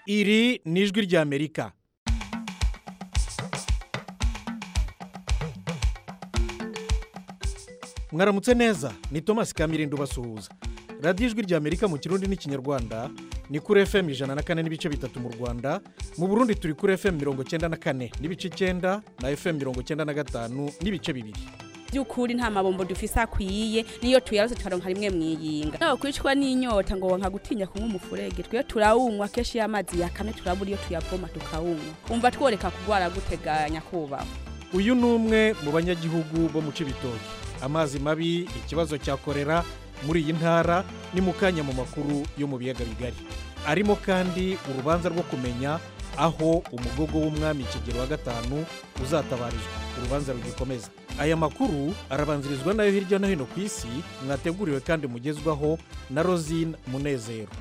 iri ni ijwi ry'amerika mwaramutse neza ni thomas kamirindo ubasuhuza radiyo ijwi ry'amerika mu kirundi n'ikinyarwanda ni kuri fm ijana na kane n'ibice bitatu mu rwanda mu burundi turi kuri fm mirongo cyenda na kane n'ibice icyenda na fm mirongo cyenda na gatanu n'ibice bibiri by'ukuri nta mabombo dufise akwiye niyo tuyarose tukaronka rimwe mwiyinga nawe kwicwa n'inyota ngo nka gutinya kunywa umufurege twe turawunywa kenshi iyo amazi yakamye turabura iyo tuyavoma tukawunywa umva tworeka kurwara guteganya kubaho uyu ni umwe mu banyagihugu bo mu cibitoki amazi mabi ikibazo cya korera muri iyi ntara ni mu kanya mu makuru yo mu biyaga bigari arimo kandi urubanza rwo kumenya aho umugogo w'umwami kigero wa gatanu uzatabarizwa urubanza rugikomeza aya makuru arabanzirizwa nayo hirya no hino ku isi mwateguriwe kandi mugezwaho na rosine munezero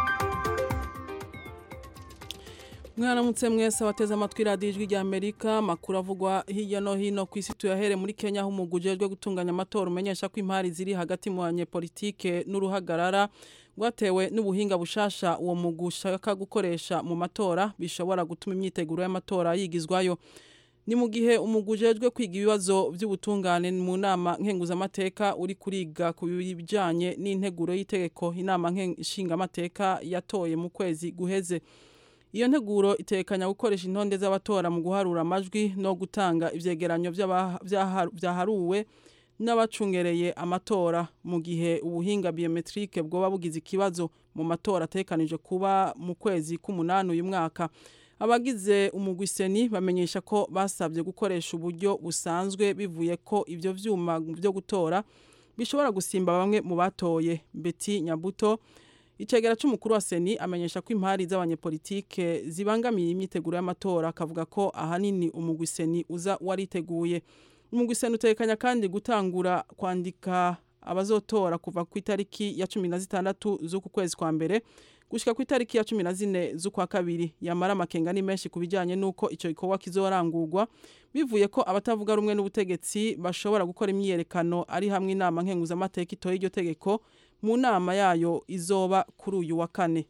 mwaramutse mwese abateze amatwi radiyo ijwi ry'amerika amakuru avugwa hirya no hino ku isi tuyahere muri kenya aho umuguje ujejwe gutunganya amatora umenyesha ko impari ziri hagati mu banyepolitike n'uruhagarara rwatewe n'ubuhinga bushasha uwo mugu ushaka gukoresha mu matora bishobora gutuma imyiteguro y'amatora yigizwayo ni mu gihe umuguje ujejwe kwiga ibibazo by'ubutungane mu nama nkenguzamateka uri kuriga ku bijyanye n'integuro y'itegeko inama nshingamateka yatoye mu kwezi guheze iyo nteguro itekanya gukoresha intonde z'abatora mu guharura amajwi no gutanga ivyegeranyo vyaharuwe n'abacungereye amatora mu gihe ubuhinga biometrike bwoba bugize ikibazo mu matora atekanije kuba mu kwezi k'umunani uyu mwaka abagize umugwiseni bamenyesha ko basabye gukoresha uburyo busanzwe bivuye ko ivyo vyuma byo gutora bishobora gusimba bamwe mu batoye Betty Nyabuto icegera c'umukuru wa seni amenyesha ko impari z'abanyepolitike zibangamiye imyiteguro y'amatora akavuga ko ahanini umugwiseni uza wariteguye umugwiseni utekanya kandi gutangura kwandika abazotora kuva ku itariki ya cumi na zitandatu z'uku kwezi kwa mbere gushika ku itariki ya cumi na zine z'ukwa kabiri yamara amakenga ni menshi ku bijyanye n'uko icyo gikorwa kizorangurwa bivuye ko abatavuga rumwe n'ubutegetsi bashobora gukora imyiyerekano ari hamwe inama nkenguzamateka itoye iryo tegeko mu nama yayo izoba kuri uyu wa kane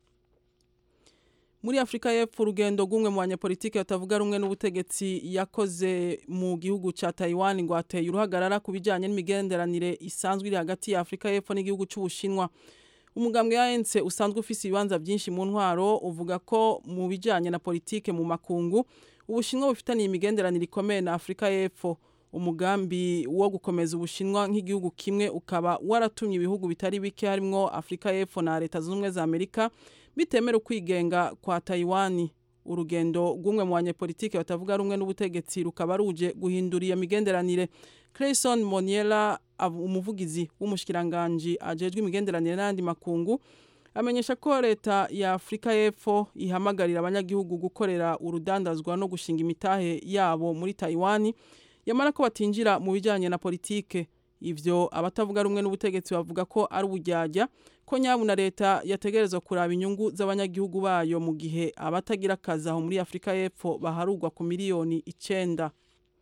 muri afurika y'epfo urugendo rw'umwe mu banyepolitike batavuga rumwe n'ubutegetsi yakoze mu gihugu cya tayiwani ngo hateye uruhagarara ku bijyanye n'imigenderanire isanzwe iri hagati ya afurika y'epfo n'igihugu cy'ubushinwa umugambwe ya ense usanzwe ufise ibibanza byinshi mu ntwaro uvuga ko mu bijyanye na politike mu makungu ubushinwa bufitaniye imigenderanire ikomeye na afurika y'epfo umugambi wo gukomeza ubushinwa nk'igihugu kimwe ukaba waratumye ibihugu bitari bike harimo afurika y'epfo na leta zunze ubumwe za amerika bitemera ukwigenga kwa tayiwani urugendo rw'umwe mu banyepolitike batavuga rumwe n'ubutegetsi rukaba ruje guhindura iyo migenderanire Clayson Moniela umuvugizi w'umushikiranganji ajejwe imigenderanire n'andi makungu amenyesha ko leta ya Afrika y'Epfo ihamagarira abanyagihugu gukorera urudandazwa no gushinga imitahe yabo muri Taiwan yamara ko batinjira mu bijyanye na politike ivyo abatavuga rumwe n'ubutegetsi bavuga ko ari ubujyajya ko nyabu na leta yategerezwa kuraba inyungu z'abanyagihugu bayo mu gihe abatagira akazi aho muri Afrika y'Epfo baharugwa ku miliyoni icenda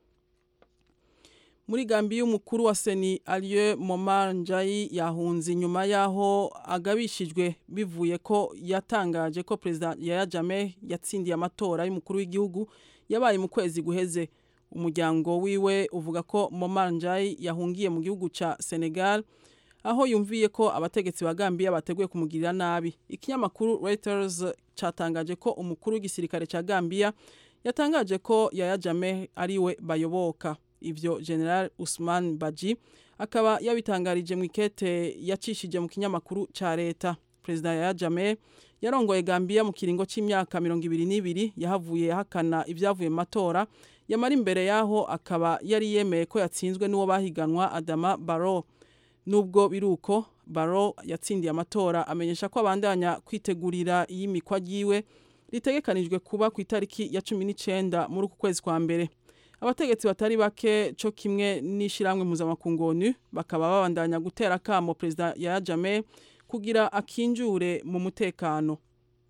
muri gambi y'umukuru wa seni ariyo momanjayi yahunze inyuma y'aho agabishijwe bivuye ko yatangaje ko perezida yaya jame yatsindiye amatora y'umukuru w'igihugu yabaye mu kwezi guheze umuryango wiwe uvuga ko momanjayi yahungiye mu gihugu cya senegal aho yumviye ko abategetsi ba gambiya bateguye kumugirira nabi ikinyamakuru reuters cyatangaje ko umukuru w'igisirikare cya gambiya yatangaje ko yaya jame ariwe bayoboka ivyo general Usman Baji akaba yabitangarije mu ikete yacishije mu kinyamakuru ca leta president ya Jame yarongoye Gambia mu kiringo c'imyaka 22 yahavuye hakana ivyavuye matora yamara imbere yaho akaba yari yemeye ko yatsinzwe n'uwo bahiganwa Adama Barrow nubwo biruko Barrow yatsindiye amatora amenyesha ko abandanya kwitegurira iyimikwa ryiwe ritegekanijwe kuba ku itariki ya 19 muri uku kwezi kwa mbere abategetsi batari bake cyo kimwe n'ishyirahamwe mpuzamakungu onu bakaba babandanya gutera akamo perezida ya jame kugira akinjure mu mutekano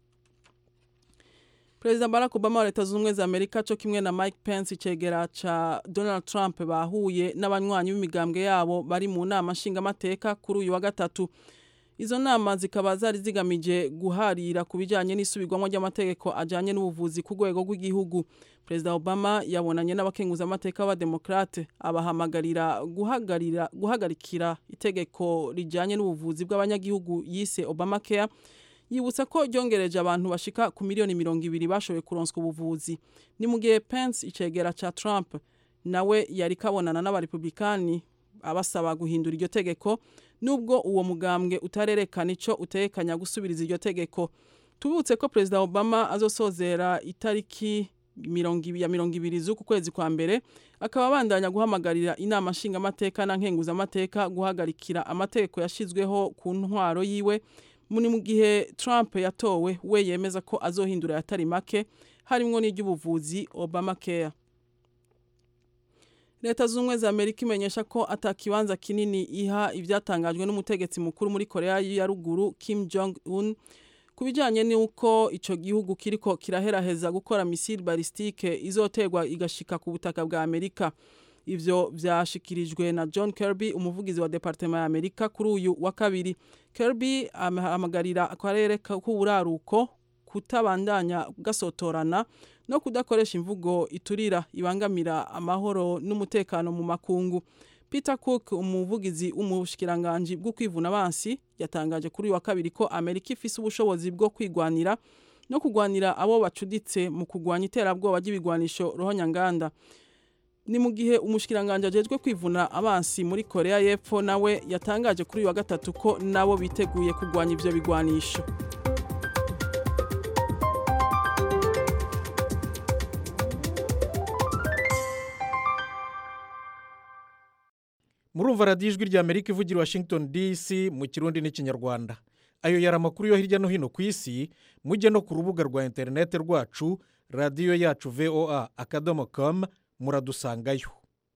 perezida barack obama wa leta zunze ubumwe za amerika cyo kimwe na mike pence icegera ca donald trump bahuye n'abanywanyi b'imigambwe yabo bari mu nama nshingamateka kuri uyu wa gatatu izo nama zikaba zari zigamije guharira ku bijyanye n'isubirwamo ry'amategeko ajyanye n'ubuvuzi ku rwego rw'igihugu perezida obama yabonanye n'abakenguzamateka b'abademokrate abahamagarira guhagarira guhagarikira itegeko rijyanye n'ubuvuzi bw'abanyagihugu yise obama care yibutsa ko ryongereje abantu bashika ku miliyoni mirongo ibiri bashoboye kuronswa ubuvuzi ni mu gihe pence icegera ca trump nawe yari kabonana n'abarepublikani abasaba guhindura iryo tegeko nubwo uwo mugambwe utarerekana ico utekanya gusubiriza iryo tegeko tubutse ko perezida obama azosozera itariki ya mirongo ibiri z'uku kwezi kwa mbere akaba abandanya guhamagarira inama nshingamateka na nkenguzamateka guhagarikira amategeko yashyizweho ku ntwaro yiwe muri mu gihe Trump yatowe we yemeza ko azohindura yatari make harimo n'iry'ubuvuzi Obama care Leta z'ubumwe za Amerika imenyesha ko atakibanza kinini iha ibyatangajwe n'umutegetsi mukuru muri Korea ya ruguru Kim Jong Un ku bijyanye n'uko icyo gihugu kiriko kiraheraheza gukora misile balistike izoterwa igashika ku butaka bwa Amerika ivyo vyashikirijwe na John Kirby umuvugizi wa departement ya Amerika kuri uyu wa kabiri Kirby ahamagarira akarere k'uburaruko kutabandanya gasotorana no kudakoresha imvugo iturira ibangamira amahoro n'umutekano mu makungu Peter Cook umuvugizi w'umushikiranganje bwo kwivuna abansi yatangaje kuri uyu wa kabiri ko Amerika ifise ubushobozi bwo kwigwanira no kugwanira abo bacuditse mu kugwanya iterabwoba ry'ibigwanisho rohonyanganda ni mu gihe umushikiranganje ajejwe kwivuna abansi muri Korea y'Epfo nawe yatangaje kuri uyu wa gatatu ko nabo biteguye kugwanya ivyo bigwanisho murumva radiyo ijwi rya amerika ivugira washington dc mu kirundi n'ikinyarwanda ayo yari amakuru yo hirya no hino ku isi mujye no ku rubuga rwa interineti rwacu radiyo yacu voa akadomo komu muradusangayo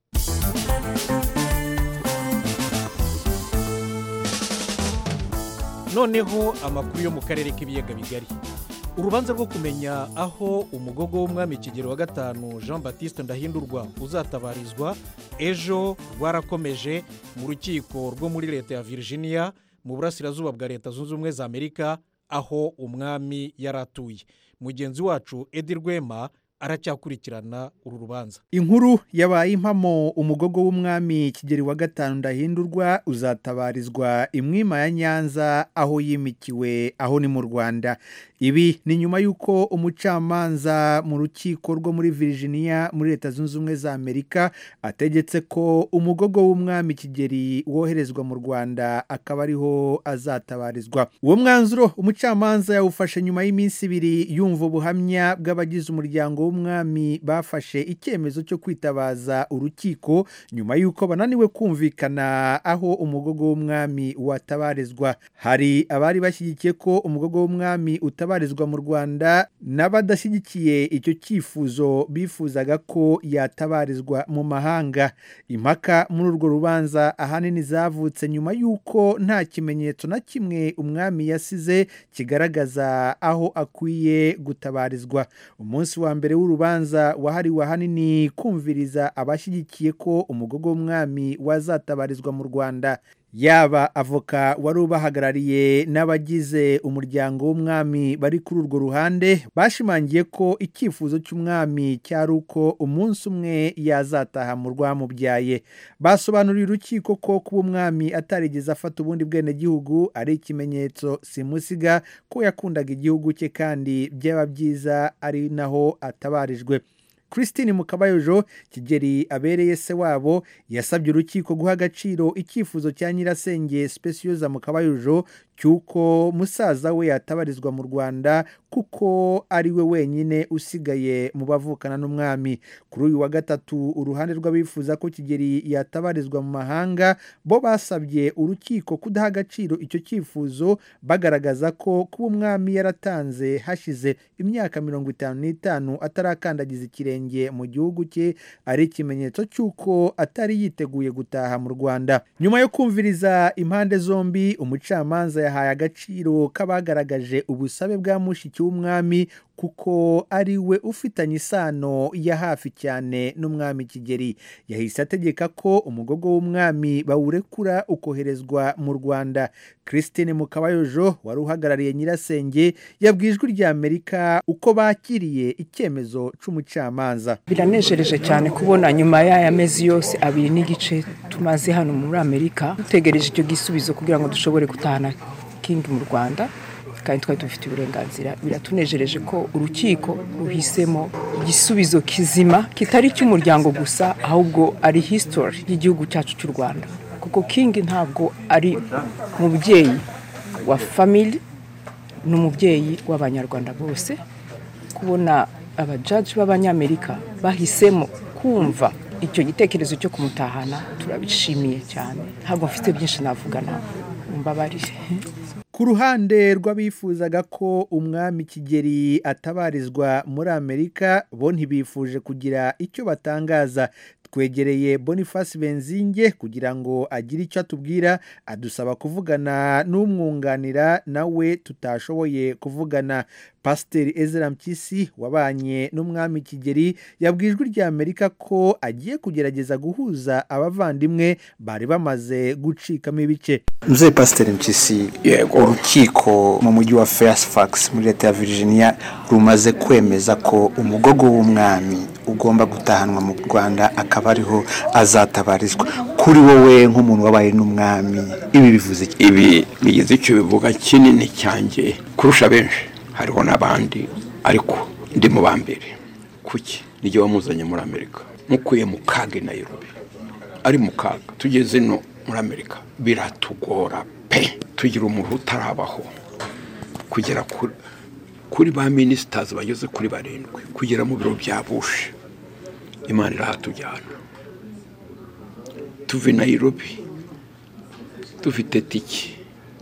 noneho amakuru yo mu karere k'ibiyaga bigari urubanza rwo kumenya aho umugogo w'umwami kigero wa gatanu jean batiste ndahindurwa uzatabarizwa ejo rwarakomeje mu rukiko rwo muri leta ya virginia mu burasirazuba bwa leta zunze ubumwe za amerika aho umwami yari atuye mugenzi wacu edi rwema aracyakurikirana uru rubanza inkuru yabaye impamo umugogo w'umwami kigeri wa gatanu ndahindurwa uzatabarizwa imwima ya nyanza aho yimikiwe aho ni mu rwanda ibi ni nyuma y'uko umucamanza mu rukiko rwo muri virginia muri leta zunze ubumwe za amerika ategetse ko umugogo w'umwami kigeri woherezwa mu rwanda akaba ariho azatabarizwa uwo mwanzuro umucamanza yawufashe nyuma y'iminsi ibiri yumva ubuhamya bw'abagize umuryango w'umwami bafashe icyemezo cyo kwitabaza urukiko nyuma y'uko bananiwe kumvikana aho umugogo w'umwami watabarizwa hari abari bashyigikiye ko umugogo w'umwami utabarizwa mu rwanda n'abadashyigikiye icyo cyifuzo bifuzaga ko yatabarizwa mu mahanga impaka muri urwo rubanza ahanini zavutse nyuma y'uko nta kimenyetso na kimwe umwami yasize kigaragaza aho akwiye gutabarizwa umunsi wa mbere w'urubanza wahariwe ahanini kumviriza abashyigikiye ko umugogo w'umwami wazatabarizwa mu rwanda yaba avoka wari ubahagarariye n'abagize umuryango w'umwami bari kuri urwo ruhande bashimangiye ko icyifuzo cy'umwami cyari uko umunsi umwe yazataha mu rwamubyaye basobanuriye urukiko ko kuba umwami atarigeze afata ubundi bwenegihugu ari ikimenyetso simusiga ko yakundaga igihugu cye kandi byaba byiza ari naho atabarijwe christine mukabayojo kigeri abereye se wabo yasabye urukiko guha agaciro icyifuzo cya nyirasenge specioza mukabayojo cy'uko musaza we yatabarizwa mu rwanda kuko ari we wenyine usigaye mu bavukana n'umwami kuri uyu wa gatatu uruhande rw'abifuza ko kigeri yatabarizwa mu mahanga bo basabye urukiko kudaha agaciro icyo cyifuzo bagaragaza ko kuba umwami yaratanze hashize imyaka mirongo itanu n'itanu atarakandagiza ikirenge mu gihugu cye ari ikimenyetso cy'uko atari yiteguye gutaha mu rwanda nyuma yo kumviriza impande zombi umucamanza yahaye agaciro k'abagaragaje ubusabe bwa mushiki w'umwami kuko ari we ufitanye isano ya hafi cyane n'umwami kigeri yahise ategeka ko umugogo w'umwami bawurekura ukoherezwa mu rwanda christine mukabayojo wari uhagarariye nyirasenge yabwiye ijwi rya amerika uko bakiriye icyemezo c'umucamanza biranejereje cyane kubona nyuma y'aya mezi yose abiri n'igice tumaze hano muri amerika dutegereje icyo gisubizo kugira ngo dushobore gutahana kingi mu rwanda kandi twari dufite uburenganzira biratunejereje ko urukiko ruhisemo igisubizo kizima kitari icy'umuryango gusa ahubwo ari history y'igihugu cyacu cy'u rwanda kuko kingi ntabwo ari umubyeyi wa family ni umubyeyi w'abanyarwanda bose kubona abajaji b'abanyamerika bahisemo kumva icyo gitekerezo cyo kumutahana turabishimiye cyane ntabwo mfite byinshi navuga nawe mbabarire ku ruhande rw'abifuzaga ko umwami kigeri atabarizwa muri amerika bo ntibifuje kugira icyo batangaza twegereye boniface benzinge kugira ngo agire icyo atubwira adusaba kuvugana n'umwunganira nawe tutashoboye kuvugana pasiteri ezra mpyisi wabanye n'umwami kigeri yabwiye ijwi rya amerika ko agiye kugerageza guhuza abavandimwe bari bamaze gucikamo ibice mzee pasiteri mpyisi urukiko mu mujyi wa fairfax muri leta ya virginia rumaze kwemeza ko umugogo w'umwami ugomba gutahanwa mu rwanda akaba ariho azatabarizwa kuri wowe nk'umuntu wabaye n'umwami ibi bivuze iki ibi bigize icyo bivuga kinini cyanjye kurusha benshi hariho n'abandi ariko ndi mu ba mbere kuki nijye wamuzanye muri amerika mukuye mu kaga i Nairobi ari mu kaga tugeze no muri amerika biratugora pe tugira umuntu utarabaho kugera kuri ba minisitazi bageze kuri barindwi kugera mu biro bya bushe imana irahatujyana tuve Nairobi dufite tiki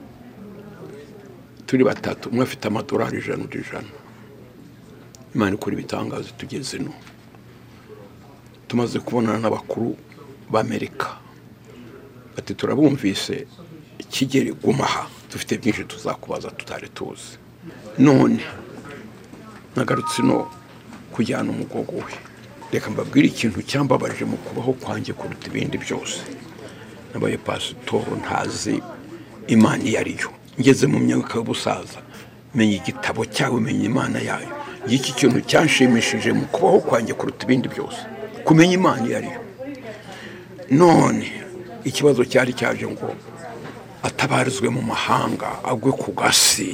turi batatu umwe afite amadolari ijana undi ijana imana ikora ibitangazo tugeze ino tumaze kubonana n'abakuru b'amerika bati turabumvise ikigeri gumaha dufite byinshi tuzakubaza tutari tuzi none nagarutse ino kujyana umugogo we reka mbabwire ikintu cyambabaje mu kubaho kwanjye kuruta ibindi byose nabaye pasitoro ntazi imana iyo ariyo ngeze mu myaka y'ubusaza menya igitabo cyawe menya imana yayo iki kintu cyanshimishije mu kubaho kwanjye kuruta ibindi byose kumenya imana iyo ariyo none ikibazo cyari cyaje ngo atabarizwe mu mahanga agwe ku gasi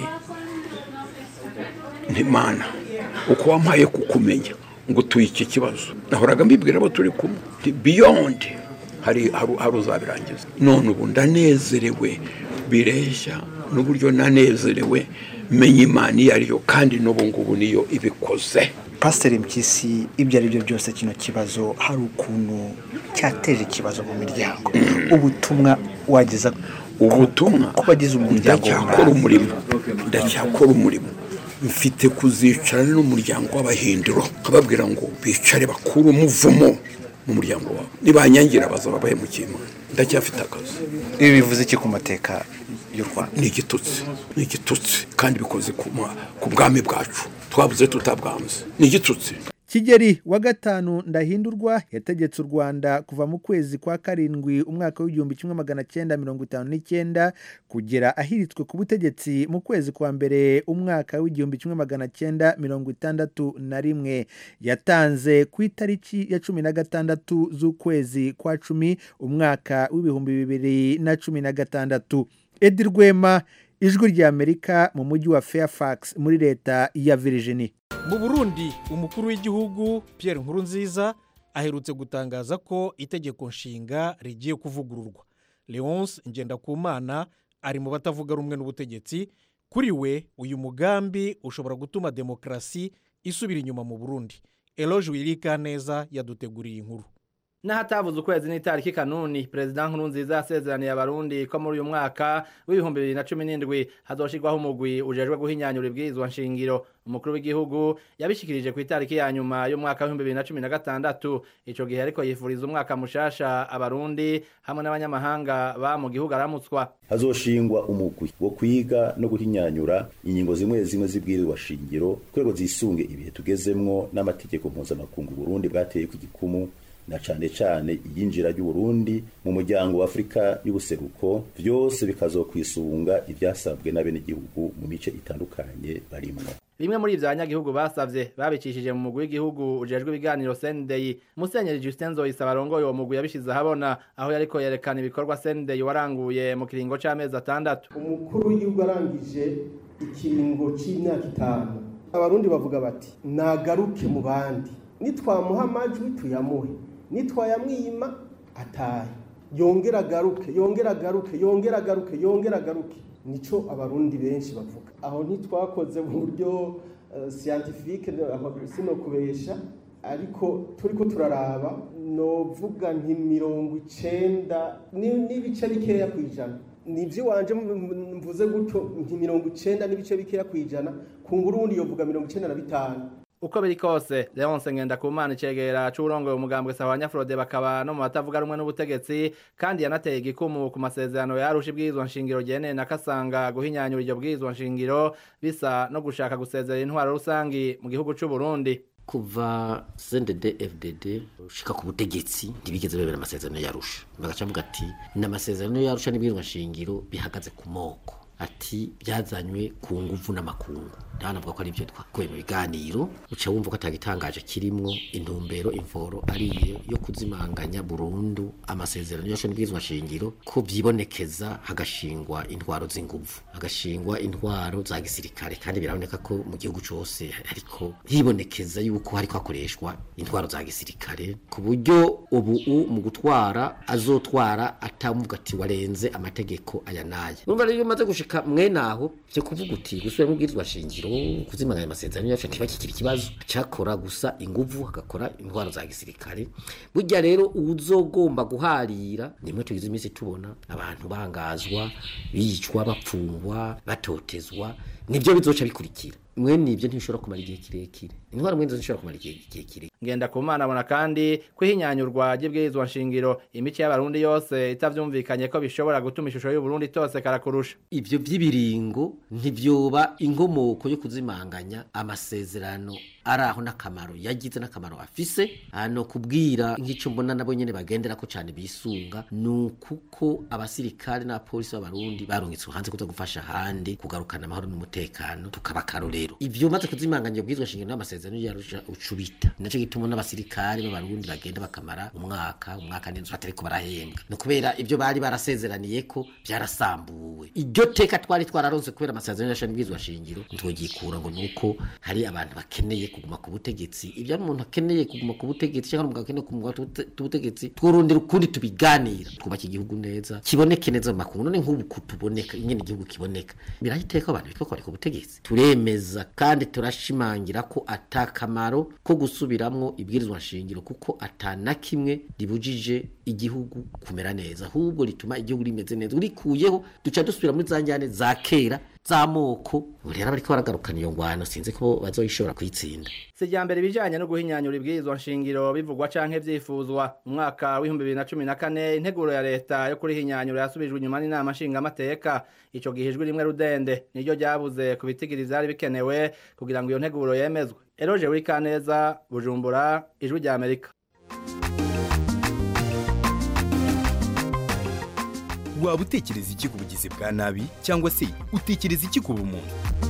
ntimana uko wampaye kukumenya ngo tuye iki kibazo nahoraga mbibwira abo turi kumwe biyondi hari uzabirangiza none ubu ndanezerewe bireshya n'uburyo nanezerewe menya imana iyo ariyo kandi n'ubu ngubu niyo ibikoze pasiteri mpyisi ibyo ari byo byose kino kibazo hari ukuntu cyateje ikibazo mu miryango ubutumwa wageza ubutumwa ku bagize umuryango ndacyakora umurimo ndacyakora umurimo mfite kuzicarana n'umuryango w'abahindiro nkababwira ngo bicare bakure umuvumo mu muryango wabo nibanyangira bazaba bahemukiye imana ndacyafite akazi ibi bivuze iki ku mateka y'u rwanda ni igitutsi ni igitutsi kandi bikoze ku bwami bwacu twabuze tutabwanze ni igitutsi kigeri wa gatanu ndahindurwa yategetse u rwanda kuva mu kwezi kwa karindwi umwaka w'igihumbi kimwe magana cyenda mirongo itanu n'icyenda kugera ahiritswe ku butegetsi mu kwezi kwa mbere umwaka w'igihumbi kimwe magana cyenda mirongo itandatu na rimwe yatanze ku itariki ya cumi na gatandatu z'ukwezi kwa cumi umwaka w'ibihumbi bibiri na cumi na gatandatu edi rwema ijwi ry'amerika mu mujyi wa fairfax muri leta ya virginia mu burundi umukuru w'igihugu Pierre Nkurunziza aherutse gutangaza ko itegeko nshinga rigiye kuvugururwa leonce ngendakumana ari mu batavuga rumwe n'ubutegetsi kuri we uyu mugambi ushobora gutuma demokarasi isubira inyuma mu burundi eroge wirika neza yaduteguriye inkuru n'ahatavuze ukwezi n'itariki kanuni perezida nkurunziza yasezeraniye abarundi ko muri uyu mwaka w'ibihumbi bibiri na cumi n'indwi hazoshirwaho umugwi ujejwe guhinyanyura ibwirizwa nshingiro umukuru w'igihugu yabishikirije ku itariki ya nyuma y'umwaka w'ibihumbi bibiri na cumi na gatandatu ico gihe ariko yifuriza umwaka mushasha abarundi hamwe n'abanyamahanga ba mu gihugu aramutswa hazoshingwa umugwi wo kwiga no guhinyanyura ingingo zimwe zimwe z'ibwirizwa shingiro kwego zisunge ibihe tugezemwo n'amategeko mpuzamakungu Burundi bwateye ku gikumu na cane cane iyinjira ry'Uburundi mu muryango wa Afrika y'ubuseruko vyose bikazokwisunga ivyasabwe n'abenegihugu mu mice itandukanye barimwo bimwe muri ivyo abanyagihugu basavye babicishije mu mugwi w'igihugu ujejwe ibiganiro sendeyi musenyeri justin nzoyisaba arongoye uwo mugwi yabishize ahabona aho yariko yerekana ibikorwa sendeyi waranguye mu kiringo c'amezi atandatu umukuru w'igihugu arangije ikiringo c'imyaka itanu abarundi bavuga bati nagaruke mu bandi nitwamuha amajwi tuyamuhe nitwayamwima atahe yongera agaruke yongera agaruke yongera agaruke yongera agaruke nico abarundi benshi bavuga aho ntitwakoze mu buryo uh, scientifique aho sino kubesha ariko turiko turaraba novuga nti mirongo icenda n'ibice bikeya kwijana nivyo wanje mvuze gutyo nti mirongo icenda n'ibice bikeya kwijana kungura ubundi yovuga mirongo icenda na bitanu uko biri kose Leonce Ngendakumana icegera c'urongoye umugambwe sawa Nyafrode bakaba no mu batavuga rumwe n'ubutegetsi kandi yanateye igikumu ku masezerano yarusha ibwirizwa nshingiro gene na kasanga guhinyanyura iryo bwirizwa nshingiro bisa no gushaka gusezera intwaro rusangi mu gihugu c'u Burundi kuva CNDD FDD ushika ku butegetsi ntibigeze bebera amasezerano yarusha bagaca mvuga ati n'amasezerano yarusha n'ibwirizwa nshingiro bihagaze ku moko ati byazanywe ku nguvu n'amakungu ndanavuga ko ari byo twakuye mu biganiro uca wumva ko atagitangaje kirimwo intumbero imvoro ariyo yo kuzimanganya burundu amasezerano yose n'ibwirizwa shingiro ko byibonekeza hagashingwa intwaro z'inguvu hagashingwa intwaro za gisirikare kandi biraboneka ko mu gihugu cyose ariko hibonekeza yuko hariko hakoreshwa intwaro za gisirikare ku buryo ubu mu gutwara azotwara atamuvuga ati warenze amategeko aya n'aya urumva rero iyo umaze gushika mwene aho byo kuvuga uti gusubira mu bwirizwa shingiro kuzimanganya amasezerano yacu ntibakikira ikibazo cakora gusa inguvu hagakora intwaro za gisirikare burya rero uzogomba guharira nimwe tugize iminsi tubona abantu bangazwa bicwa bapfungwa batotezwa nibyo bizoca bikurikira mwene ibyo ntibishobora kumara igihe kirekire intwaro mwene zishobora kumara igihe kirekire ngenda ku mana abona kandi kwihinyanyurwa ry'ibwirizwa nshingiro imico y'abarundi yose itavyumvikanye ko bishobora gutuma ishusho y'uburundi tose karakurusha ivyo vy'ibiringo ntivyoba inkomoko yo kuzimanganya amasezerano araho n'akamaro yagize n'akamaro afise hano kubwira nk'ico mbona nabo nyene bagendera ko cane bisunga nukuko abasirikare n'abapolisi b'abarundi barungitswe hanze kuza gufasha handi kugarukana amahoro n'umutekano tukaba karorero ivyo maze kuzimanganya ubwizwa shingiro n'amasezerano yarusha ucubita naco gituma n'abasirikare b'abarundi bagenda bakamara umwaka umwaka n'inzu batariko barahembwa no kubera ivyo bari barasezeraniye ko byarasambuwe iryo teka twari twararonse kubera amasezerano yasha n'ubwizwa shingiro ntitwogikura ngo nuko hari abantu bakeneye kuguma ku butegetsi ibyo umuntu akeneye kuguma ku butegetsi cyangwa umugabo akeneye kuguma ku butegetsi twurondera ukundi tubiganira twubaka igihugu neza kiboneke neza mu makungu none nk'ubu kutuboneka nyine igihugu kiboneka birahiteka abantu bitwa ko ku butegetsi turemeza kandi turashimangira ko atakamaro ko gusubiramwo ibwirizwa nshingiro kuko atana kimwe ribujije igihugu kumera neza ahubwo rituma igihugu rimeze neza urikuyeho duca dusubira muri za njyane za kera z'amoko ubu rero bariko baragarukana iyo ngwano sinzi ko bazoyishobora kuyitsinda si irya mbere ibijanye no guhinyanyura ibwirizwa nshingiro bivugwa canke vyifuzwa mu mwaka w'ibihumbi bibiri na cumi na kane integuro ya leta yo kurihinyanyura yasubijwe inyuma n'inama nshingamateka ico gihe ijwi rimwe rudende niryo ryabuze ku bitigiri vyari bikenewe kugira ngo iyo nteguro yemezwe eroje wikaneza bujumbura ijwi rya amerika waba utekereza iki ku bugizi bwa nabi cyangwa se utekereza iki ku bumuntu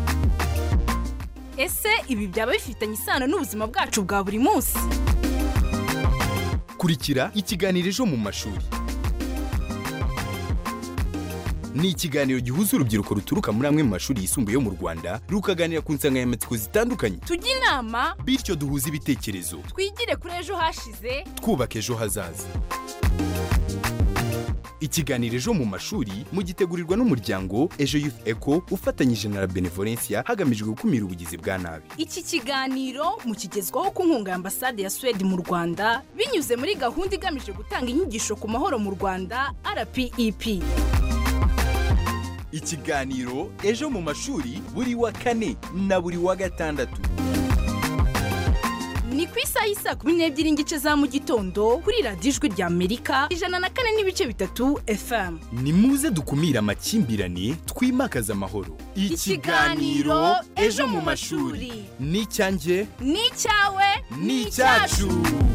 ese ibi byaba bifitanye isano n'ubuzima bwacu bwa buri munsi kurikira ikiganiro ejo mu mashuri ni ikiganiro gihuza urubyiruko ruturuka muri amwe mu mashuri yisumbuye yo mu rwanda rukaganira ku nsanganyamatsiko zitandukanye tujye inama bityo duhuze ibitekerezo twigire kuri ejo hashize twubaka ejo hazaza ikiganiro ejo mu mashuri mugitegurirwa n'umuryango ejo youth eco ufatanyije na la benevolencia hagamijwe gukumira ubugizi bwa nabi iki kiganiro mukigezwaho ku nkunga ya ambasade ya suwede mu rwanda binyuze muri gahunda igamije gutanga inyigisho ku mahoro mu rwanda rpep ikiganiro ejo mu mashuri buri wa kane na buri wa gatandatu ni ku isaha y'isa kumi n'ebyiri n'igice za mu gitondo kuri radiyo ijwi rya amerika ijana na kane n'ibice bitatu fm ni muze dukumire amakimbirane twimakaze amahoro Ikiganiro Ejo mu mashuri. ni icyanjye ni icyawe ni icyacu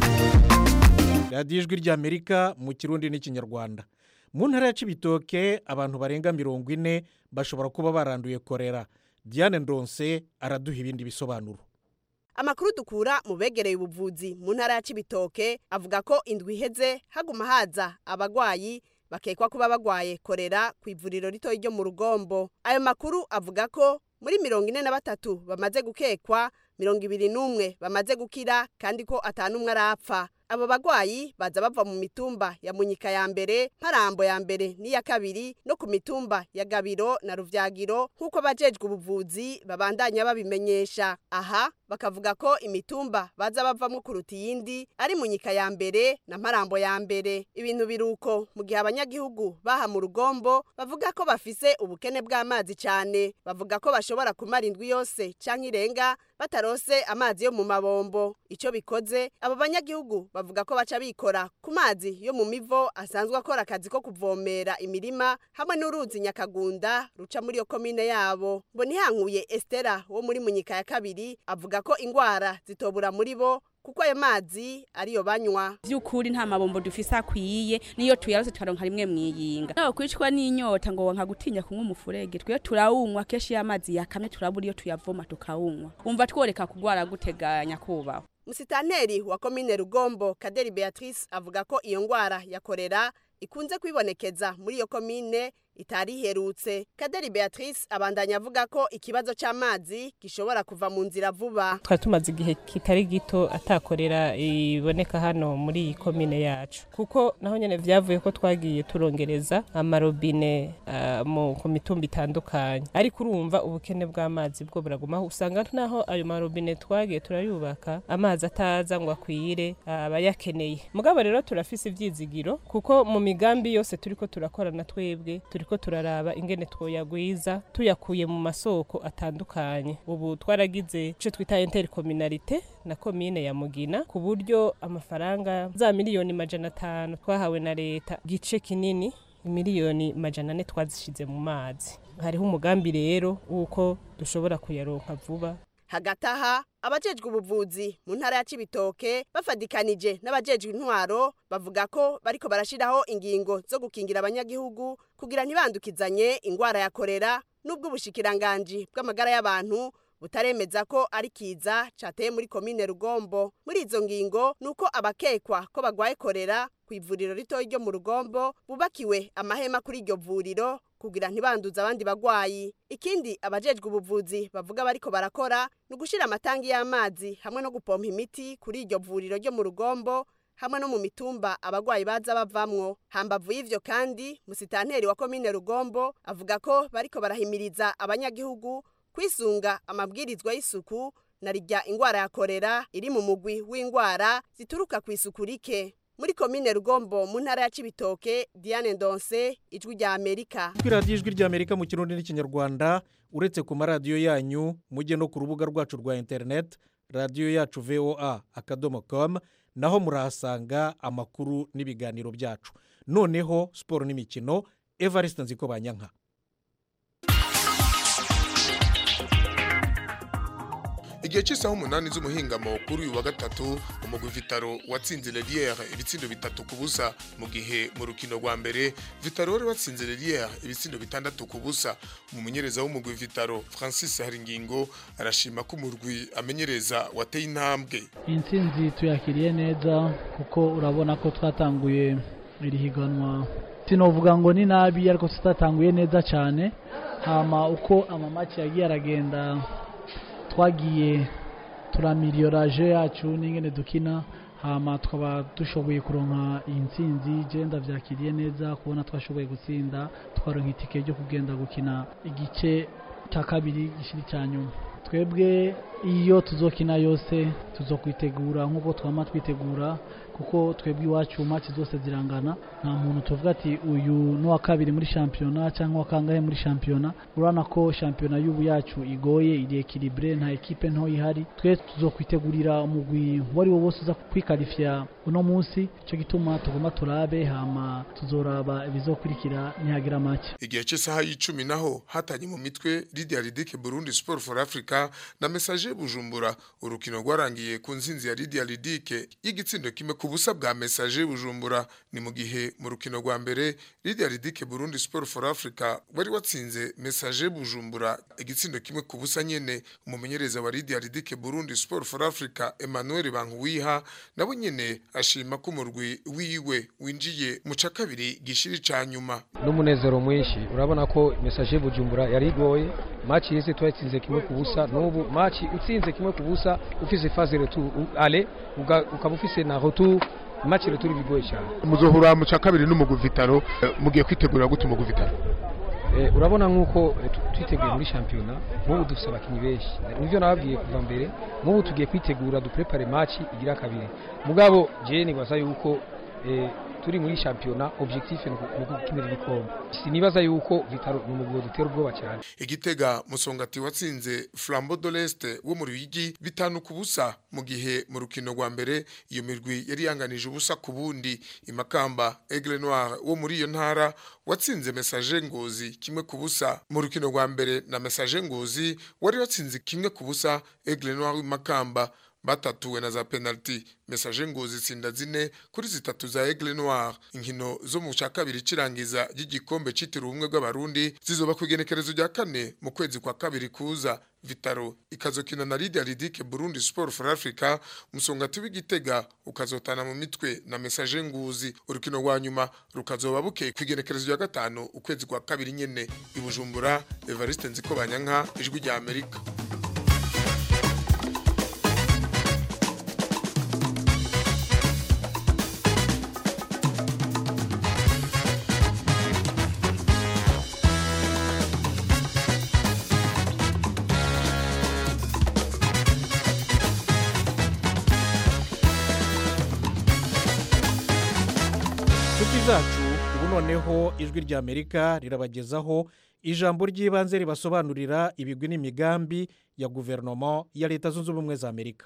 radiyo ijwi ry'amerika mu kirundi n'ikinyarwanda mu ntara ya cibitoke abantu barenga mirongo ine bashobora kuba baranduye korera diane ndonse araduha ibindi bisobanuro amakuru dukura mu begereye ubuvuzi mu ntara ya cibitoke avuga ko indwi iheze haguma haza abagwayi bakekwa kuba bagwaye korera ku ivuriro ritoya ryo mu rugombo ayo makuru avuga ko muri mirongo ine na batatu bamaze gukekwa mirongo ibiri n'umwe bamaze gukira kandi ko atanumwe arapfa abo bagwayi baza bava mu mitumba ya munyika ya mbere mparambo ya mbere n'iya kabiri no ku mitumba ya gabiro na ruvyagiro nk'uko abajejwe ubuvuzi babandanya babimenyesha aha bakavuga ko imitumba baza bavamwo kuruta iyindi ari munyika ya mbere na mparambo ya mbere ibintu biruko mu gihe abanyagihugu baha mu rugombo bavuga ko bafise ubukene bw'amazi cyane bavuga ko bashobora kumara indwi yose canke irenga batarose amazi yo mu mabombo ico bikoze abo banyagihugu bavuga ko baca bikora ku mazi yo mu mivo asanzwe akora akazi ko kuvomera imirima hamwe n'uruzi nyakagunda ruca muri iyo komine yabo mbonihankuye estera wo muri munyika ya kabiri avuga ko ingwara zitobura muri bo kuko ayo mazi ariyo banywa by'ukuri nta mabombo dufise akwiye niyo tuyarose tukaronka rimwe mwiyinga nawe kwicwa n'inyota ngo wanka gutinya kunywa umufurege twe turawunywa kenshi iyo amazi yakamye turabura iyo tuyavoma tukawunywa wumva tworeka kugwara guteganya kubaho musitanteri wa komine rugombo kaderi beatrice avuga ko iyo ngwara ya korera ikunze kwibonekeza muri iyo komine itari iherutse kaderi beatrice abandanya avuga ko ikibazo cy'amazi gishobora kuva mu nzira vuba twari tumaze igihe kitari gito atakorera iboneka hano muri iyi komine yacu kuko naho nyine byavuye ko twagiye turongereza amarobine uh, mu ku mitumba itandukanye ariko urumva ubukene bw'amazi bwo buragumaho usanga naho ayo marobine twagiye turayubaka amazi ataza ngo akwire abayakeneye mugabo rero turafise ivyizigiro kuko mu migambi yose turiko turakorana twebwe turiko turaraba ingene twoyagwiza tuyakuye mu masoko atandukanye ubu twaragize ico twita intercommunalité na komine ya mugina ku buryo amafaranga za miliyoni majana atanu twahawe na leta gice kinini miliyoni majana ane twazishize mu mazi hariho umugambi rero w'uko dushobora kuyaronka vuba hagati aha abajejwe ubuvuzi mu ntara ya cibitoke bafadikanije n'abajejwe intwaro bavuga ko bariko barashiraho ingingo zo gukingira abanyagihugu kugira ntibandukizanye ingwara ya korera n'ubwo ubushikiranganji bw'amagara y'abantu butaremeza ko ari kiza cateye muri komine rugombo muri izo ngingo nuko abakekwa ko bagwaye korera ku ivuriro ritoya ryo mu rugombo bubakiwe amahema kuri iryo vuriro kugira ntibanduze abandi bagwayi ikindi abajejwe ubuvuzi bavuga bariko barakora ni ugushira amatangi y'amazi hamwe no gupompa imiti kuri iryo vuriro ryo mu rugombo hamwe no mu mitumba abagwayi baza bavamwo hambavu y'ivyo kandi musitanteri wa komine rugombo avuga ko bariko barahimiriza abanyagihugu kwisunga amabwirizwa y'isuku na rijya ingwara ya korera iri mu mugwi w'ingwara zituruka ku isuku rike muri komine rugombo mu ntara ya cibitoke diane ndonse ijwi rya amerika kuri radiyo ijwi ry'amerika mu kirundi n'ikinyarwanda uretse ku maradiyo yanyu mujye no ku rubuga rwacu rwa interineti radiyo yacu voa akadomo komu naho murahasanga amakuru n'ibiganiro byacu noneho siporo n'imikino evariste nziko banyanka igihe cy'isaha umunani z'umuhingamo kuri uyu wa gatatu umugwi vitaro watsinze leliere ibitsindo bitatu ku busa mu gihe mu rukino rwa mbere vitaro wari watsinze leliere ibitsindo bitandatu ku busa umumenyereza w'umugwi vitaro francis haringingo arashima ko umurwi amenyereza wateye intambwe intsinzi tuyakiriye neza kuko urabona ko twatanguye iri higanwa sinovuga ngo ni nabi ariko tutatanguye neza cyane hama uko amamaki yagiye aragenda twagiye turamiriyoraje yacu n'ingene dukina hama tukaba dushoboye kuronka iyi ntsinzi je ndavyakiriye neza kubona twashoboye gutsinda twaronka itike ryo kugenda gukina igice cya kabiri gishiri cya nyuma twebwe iyo tuzokina yose tuzokwitegura nk'uko twama twitegura kuko twebwe iwacu match zose zirangana nta muntu tuvuga ati uyu ni uwa kabiri muri shampiyona cyangwa uwa kangahe muri shampiyona urabona ko shampiyona y'ubu yacu igoye iri ekilibure nta ekipe nto ihari twe tuzokwitegurira umugwi uwo ari wo wose uza kwikarifiya uno munsi cyo gituma tugomba turabe hama tuzoraba ibizokurikira nihagira make igihe cy'isaha y'icumi naho hatanye mu mitwe Lydia Ridike Burundi Sport for Africa na Message Bujumbura urukino rwarangiye ku nzinzi ya Lydia Ridike y'igitsindo kimwe ku busa bwa Message Bujumbura ni mu gihe mu rukino rwa mbere Lydia Ridike Burundi Sport for Africa wari watsinze Message Bujumbura igitsindo kimwe ku busa nyene umumenyereza wa Lydia Ridike Burundi Sport for Africa Emmanuel Bankuwiha nabo nyene ashima ko umurwi wiwe winjiye mu ca kabiri gishiri ca nyuma n'umunezero mwinshi urabona ko message bujumbura yari igoye match yese twatsinze kimwe ku busa n'ubu match utsinze kimwe ku busa ufise phase retour ale ukaba ufise na retour match retour bigoye cyane muzohura mu ca kabiri n'umugwi Vitaro mugiye kwitegura gute umugwi Vitaro Eh, urabona nk'uko eh, tu- twiteguye muri shampiyona nk'ubu dufite abakinnyi benshi nivyo nababwiye kuva mbere nk'ubu tugiye kwitegura duprepare match igira kabiri mugabo je nibaza yuko eh, turi muri shampiyona objectif ni uku- ni ukukinira ibikombe sinibaza yuko vitaro ni umugwi dutera ubwoba cyane igitega musongati watsinze Flambeau de l'Est wo mu Ruyigi bitanu ku busa mu gihe mu rukino rwa mbere iyo mirwi yari yanganije ubusa ku bundi imakamba Aigle Noir wo muri iyo ntara watsinze Message Ngozi kimwe ku busa mu rukino rwa mbere na Message Ngozi wari watsinze kimwe ku busa Aigle Noir w'imakamba batatuwe na za penalty message ngozi itsinda zine kuri zitatu za Aigle Noir inkino zo mu cya kabiri cirangiza ry'igikombe citiriwe ubumwe bw'abarundi zizoba ku igenekerezo rya kane mu kwezi kwa kabiri kuza Vitaro ikazokina na Lydia Ridike Burundi Sport for Africa musongati w'igitega ukazotana mu mitwe na message nguzi urukino rwa nyuma rukazoba bukeye ku igenekerezo rya gatanu ukwezi kwa kabiri nyene ibujumbura Evariste Nziko Banyanka ijwi rya Amerika inshuti zacu ubu noneho ijwi rya amerika rirabagezaho ijambo ry'ibanze ribasobanurira ibigwi n'imigambi ya guverinoma ya leta zunze ubumwe za amerika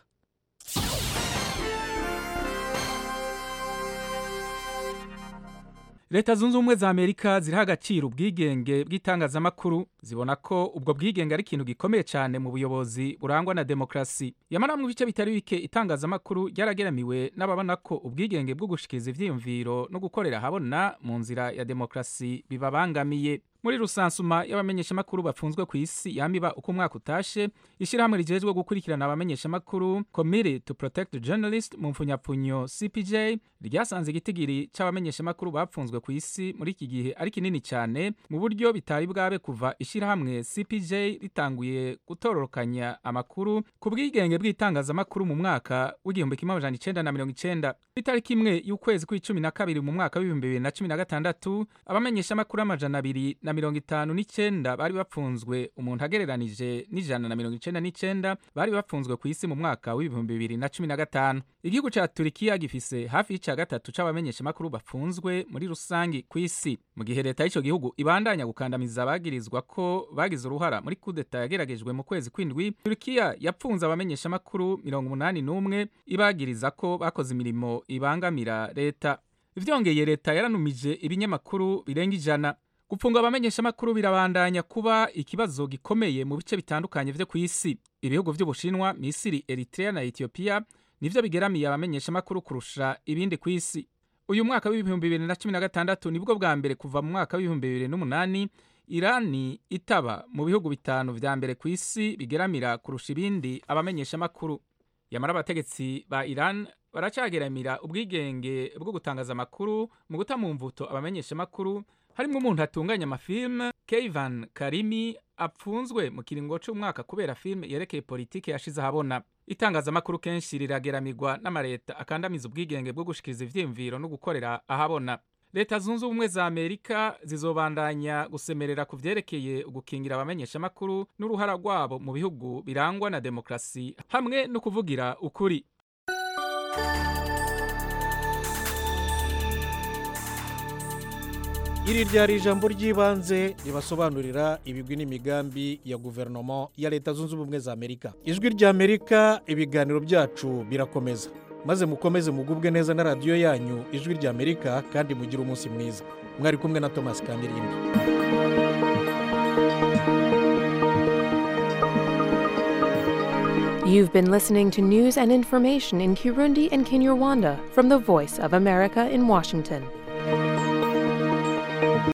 leta zunze ubumwe za amerika ziriho agaciro ubwigenge bw'itangazamakuru zibona ko ubwo bwigenge ari ikintu gikomeye cyane mu buyobozi burangwa na demokarasi yamara mu bice bitari bike itangazamakuru ryarageramiwe n'ababona ko ubwigenge bwo gushikiriza ivyiyumviro no gukorera ahabona mu nzira ya demokarasi bibabangamiye muri rusansuma y'abamenyeshamakuru bafunzwe ku isi yamiba uko umwaka utashe ishyirahamwe rijejwe gukurikirana abamenyeshamakuru committee to protect the journalist mu mfunyapfunyo cpj ryasanze igitigiri c'abamenyeshamakuru bapfunzwe ku isi muri iki gihe ari kinini cyane mu buryo bitari bwabe kuva ishyirahamwe cpj ritanguye gutororokanya amakuru ku bwigenge bw'itangazamakuru mu mwaka w'igihumbi kimwe amajana icenda na mirongo icenda itariki imwe y'ukwezi kw'icumi na kabiri mu mwaka w'ibihumbi bibiri na cumi na gatandatu abamenyeshamakuru amajana abiri na mirongo itanu n'icenda bari bapfunzwe umuntu agereranije n'ijana na mirongo icenda n'icenda bari bapfunzwe ku isi mu mwaka w'ibihumbi bibiri na cumi na gatanu igihugu ca turikiya gifise hafi y'ica gatatu c'abamenyeshamakuru bafunzwe muri rusangi ku isi mu gihe leta y'ico gihugu ibandanya gukandamiza abagirizwa ko bagize uruhara muri kudeta yageragejwe mu kwezi kw'indwi turikiya yapfunze abamenyeshamakuru mirongo umunani n'umwe ibagiriza ko bakoze imirimo ibangamira leta vyongeye leta yaranumije ibinyamakuru birenga ijana gupfunga abamenyeshamakuru birabandanya kuba ikibazo gikomeye mu bice bitandukanye vyo ku isi ibihugu vy'ubushinwa misiri eritrea na etiyopiya nivyo bigeramiye abamenyeshamakuru kurusha ibindi ku isi uyu mwaka w'ibihumbi bibiri na cumi na gatandatu nibwo bwa mbere kuva mu mwaka w'ibihumbi bibiri n'umunani irani itaba mu bihugu bitanu vya mbere ku isi bigeramira kurusha ibindi abamenyeshamakuru yamara abategetsi ba iran baracageramira ubwigenge bwo gutangaza amakuru mu guta mu mvuto abamenyeshamakuru harimo umuntu atunganya amafilme Keivan Karimi apfunzwe mu kiringo c'umwaka kubera filme yerekeye politike yashize ahabona itangazamakuru kenshi rirageramirwa n'amareta akandamiza ubwigenge bwo gushikiriza ivyiyumviro no gukorera ahabona leta zunze ubumwe za amerika zizobandanya gusemerera ku vyerekeye ugukingira abamenyeshamakuru n'uruhara rwabo mu bihugu birangwa na demokarasi hamwe no kuvugira ukuri iri ryari ijambo ry'ibanze ribasobanurira ibigwi n'imigambi ya guverinoma ya leta zunze ubumwe za amerika ijwi rya amerika ibiganiro byacu birakomeza maze mukomeze mugubwe neza na radiyo yanyu ijwi rya amerika kandi mugire umunsi mwiza mwari kumwe na thomas kamirindi You've been listening to news and information in Kirundi and Kinyarwanda from the Voice of America in Washington.